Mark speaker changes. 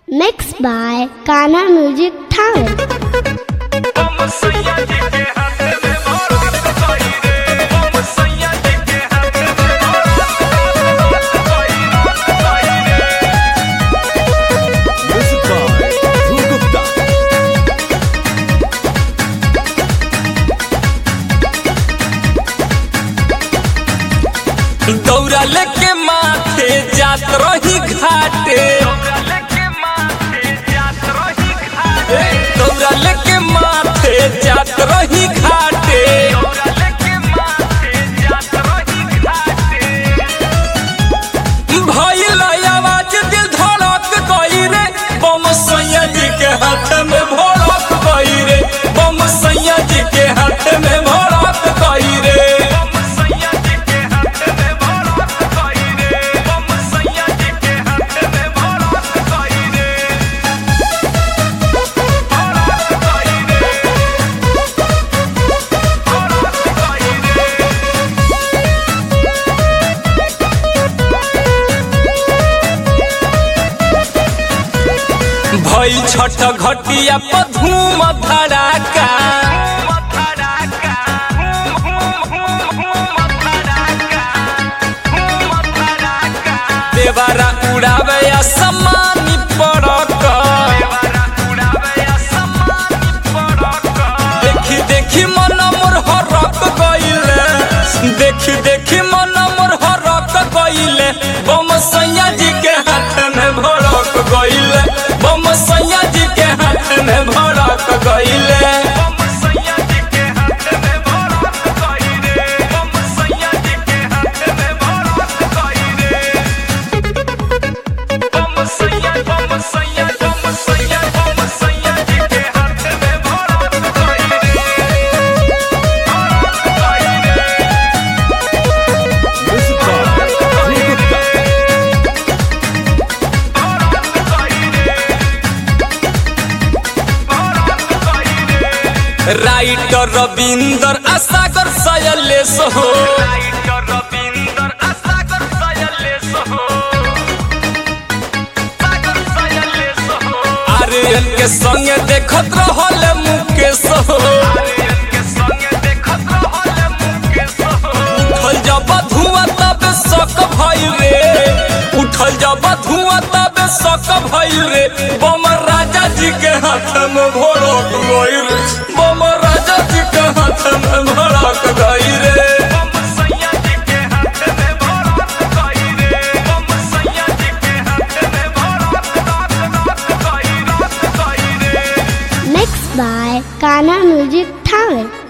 Speaker 1: Mixed by Kana Music Talent.
Speaker 2: Music by Dhruv Gupta.
Speaker 3: दौरा लेके माथे जात रही घाटे दौरा लेके माथे जात रही घाटे भइल आवाज दिल धड़क गई रे बम सैया जी के हाथ में भड़क गई रे बम सैया जी के हाथ में भड़क गई रे भई छठ घटिया पर धूम धड़ाका देवारा उड़ावे असमानी पड़क देखी देखी मन मोर हरक गइले देखी देखी मन मोर हरक गइले बम सैया जी के हाथ में भड़क गइले बम सैया जी के हाथ में भड़क गइले
Speaker 2: Music by Dhruv Gupta.
Speaker 3: Writer Ravinder आसागर सयलेश हो आर्यन के संगे देखत रहल मुकेश हो उठल जब धुआं तब शक भइल रे उठल जब धुआं तब शक भइल रे बम राजा जी के हाथ में भड़क गइल रे बम राजा जी के हाथ में भड़क गइल रे
Speaker 1: Mixed by Kana Music Talent.